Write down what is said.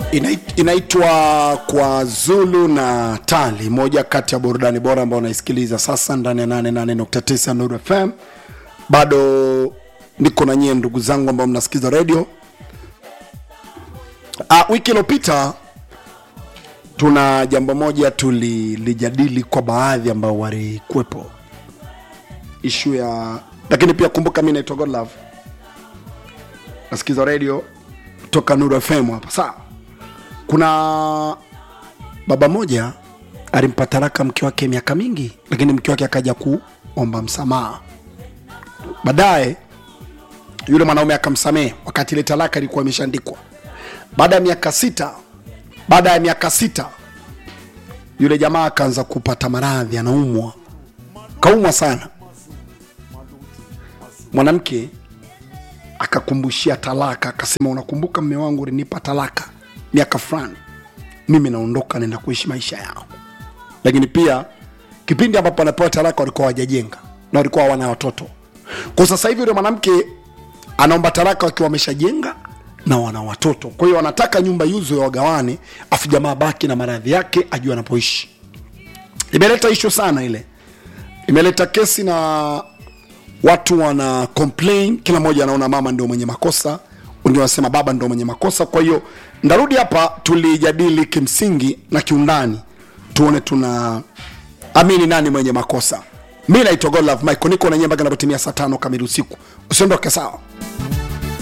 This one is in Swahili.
Inait- inaitwa kwa Zulu na Tali, moja kati ya burudani bora ambao unaisikiliza sasa ndani ya 88.9 Nuru FM. Bado niko na nyie ndugu zangu ambao mnasikiza radio. Ah, wiki iliyopita tuna jambo moja tulilijadili kwa baadhi ambao walikuwepo, ishu ya lakini pia kumbuka, mi naitwa Godlove, nasikiza radio toka Nuru FM hapa. Sawa, kuna baba moja alimpa talaka mke wake miaka mingi, lakini mke wake akaja kuomba msamaha. Baadaye yule mwanaume akamsamehe, wakati ile talaka ilikuwa imeshaandikwa. Baada ya miaka sita, baada ya miaka sita yule jamaa akaanza kupata maradhi, anaumwa, kaumwa sana. Mwanamke akakumbushia talaka, akasema, unakumbuka mme wangu ulinipa talaka miaka fulani, mimi naondoka, naenda kuishi maisha yao. Lakini pia kipindi ambapo anapewa talaka walikuwa hawajajenga na walikuwa hawana watoto. Kwa sasa hivi yule mwanamke anaomba talaka wakiwa wameshajenga na wana watoto, kwa hiyo wanataka nyumba yuzo ya wagawane, afu jamaa baki na maradhi yake, ajue anapoishi. Imeleta ishu sana ile, imeleta kesi na watu wana complain, kila mmoja anaona mama ndio mwenye makosa, wengine wanasema baba ndio mwenye makosa. Kwa hiyo ndarudi hapa, tulijadili kimsingi na kiundani, tuone tuna amini nani mwenye makosa. Mi naitwa Godlove Michael, niko na nyie mpaka inapotimia saa tano kamili usiku. Usiondoke, sawa?